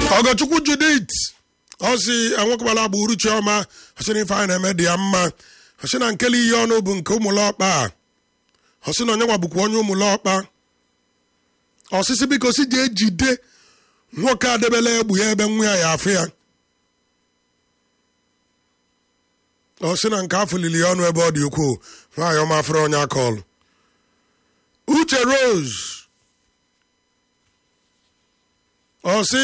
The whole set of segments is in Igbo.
ọgọchukwu judith ọ si enwekwala agba uru chiọma ọsị na ife anyị na-eme dị ya mma ọsị na nkele ihe ọnụ bụ nke ụmụlọkpa a ọsị na onye nwa bụkwa onye ụmụlọkpa ọsịsị biko si ji ejide nwoke adebela egbu ya ebe nwa ya ya afụ ya ọ sị na nke afọ lili ya ọnụ ebe ọ dị ukwuu nwaanyị ọma afụrụ onye akọlụ uche rose ọ sị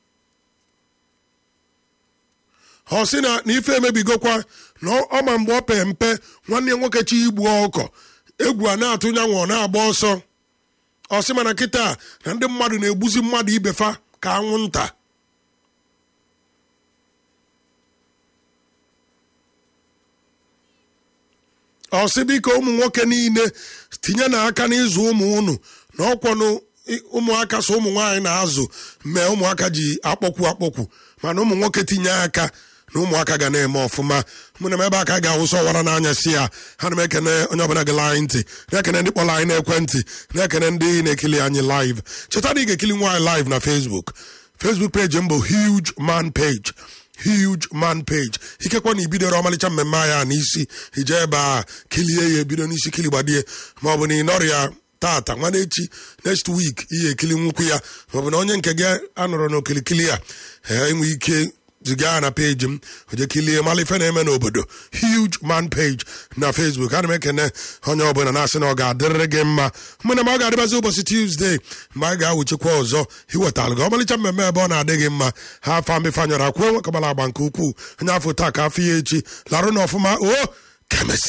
ọ sị na na ife emebigokwa na ọma mgbe ọ pee mpe nwanne ya nwoke chi igbu ọkọ egwu a na-atụ nyanwụ ọ na-agba ọsọ ọ sị mana kịta na ndị mmadụ na-egbuzi mmadụ ibefa ka anwụnta ọ sị biko ụmụ nwoke niile tinye n'aka n'ịzụ ụmụ unu na ọkwọnụ ụmụaka so ụmụ nwaanyị na-azụ mee ụmụaka ji akpọkwu akpọkwu mana ụmụ nwoke tinye aka na ụmụaka ga na-eme ọfụma mụ na m ebe aka ga-awụsa ọwara n'anya si ya ha na m ekene onye ọbụla gị anyị ntị na-ekene ndị kpọrọ anyị n'ekwentị na-ekene ndị na-ekili anyị live cheta na ị ga-ekili nwaanyị live na facebook facebook page m bụ huge man page huge man page ikekwa na ibidoro ọmalịcha mmemme anyị a n'isi ije ebe a kilie ya ebido n'isi kili gbadie ma ọ bụ na ị nọrọ ya tata nwanne echi next week ihe ekili nwukwu ya maọbụ na onye nke gị anọrọ n'okilikili ya enwe ike ziga ya na peji m oje kilie mala ife na-eme n'obodo huge man page na facebook ana m ekene onye ọbụla na-asị na ọ ga-adịrịrị gị mma mụ na m ọ ga-adịbazi ụbọchị tuzdee mgbe anyị ga-awụchikwa ọzọ iwetalụ gị ọmalịcha mmemme ebe ọ na-adị gị mma ha afa mbifanyọrọ akwụọ nwekọbara agba nke ukwuu onye afọ taa ka afọ ya echi larụ na ọfụma o kemesi